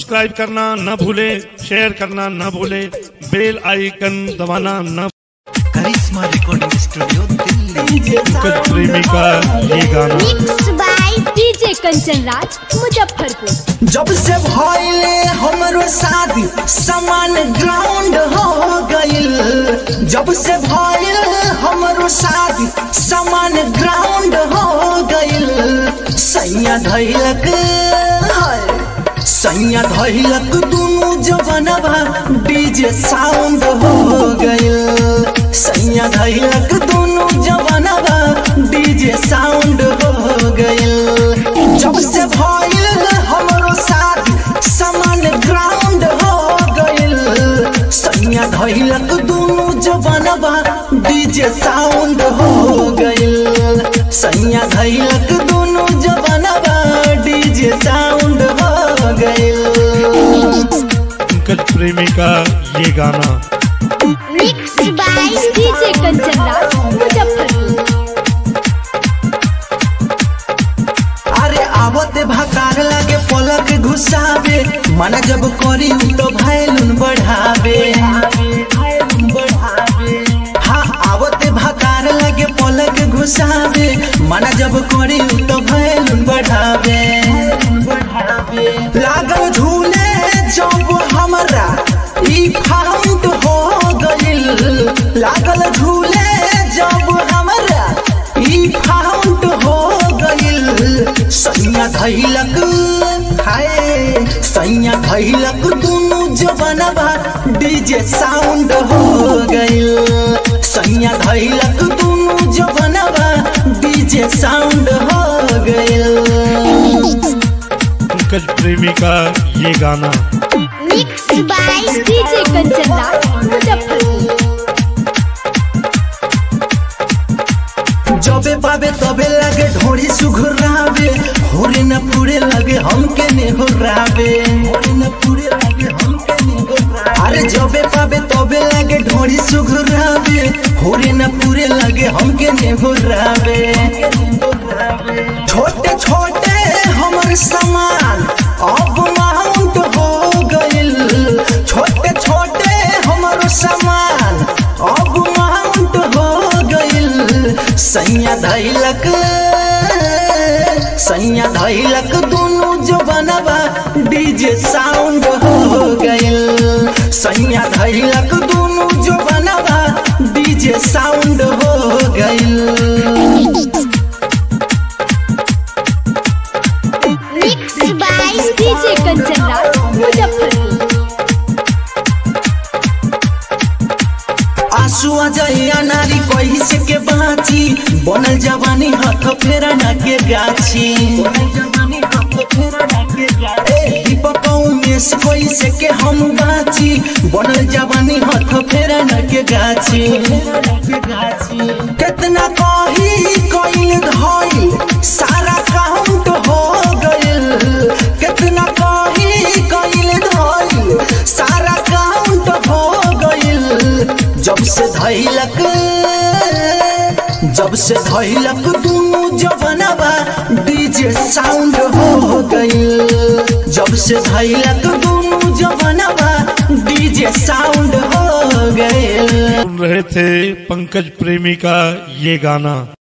subscribe करना न भूले शेयर करना न भूले बेल आइकन दबाना न करिश्मा रिकॉर्डिंग स्टूडियो दिल्ली पंकज प्रेमी का ये गाना mix by DJ Kanchan Raj Muzaffarpur जब से भइले हमरो शादी समान ग्राउंड हो गइल जब से भइल हमरो शादी समान ग्राउंड हो गइल सैया धैलक हाय सैया धैलक दुनु जवनवा डीजे साउंड हो गइल सैया धैलक दुनु जवनवा डीजे साउंड हो गइल जब से भइल हमरो शादी समान ग्राउंड हो गइल सैया धैलक दुनु जवनवा डीजे साउंड हो गइल सैया धैलक दुनु जवनवा डीजे साउंड हो गइल पंकज प्रेमी का ये गाना mix by DJ Kanchan Raj Muzaffarpur अरे आवते भकार लागे पलक घुसावे मना जब करी उ तो भैलुन बढ़ावे हाँ आवते भकार लागे पलक घुसावे मना जब करी उ तो भैलुन बढ़ावे लागल झूले जब हमरा ई फाउंड हो गइल लागल झूले जब हमरा ई फाउंड हो गइल सैया धैलक हाय सैया धैलक दुनु जवनवा डीजे साउंड हो गइल सैया धैलक दुनु जवनवा डीजे साउंड हो गइल पंकज प्रेमी का ये गाना mix by DJ Kanchan Raj Muzaffarpur जबे पावे तबे लगे ढोरी सुघुरावे होरे न पूरे लगे हमके ने होरावे होरे न पूरे लगे हमके ने होरावे अरे जबे पावे तबे लगे ढोरी सुघुरावे होरे न पूरे लगे हमके ने होरावे छोटे छोटे हमर सामान अब माउंट हो गइल छोटे छोटे हमर सामान अब माउंट हो गइल सैया धैलक सैया धैलक दुनु जवनवा डीजे साउंड हो गइल सैया धैलक दुनु जवनवा डीजे साउंड हो गइल mix by DJ Kanchan Raj Muzaffarpur आंसू आ जाइया नारी कही से के बाची बनल जवानी हाथ फेरा ना के गाछी ए, दीपक उमेश कोई से के हम बाची बनल जवानी हाथ फेरा ना के गाछी कितना कही कइल धइल सारा काउंट हो गइल कितना कही कइल धइल सारा काउंट हो गइल जब से धैलक जब से धैलक दुनु जवनवा डीजे साउंड हो गइल जब से धैलक दुनु जवनवा डीजे साउंड हो गइल सुन रहे थे पंकज प्रेमी का ये गाना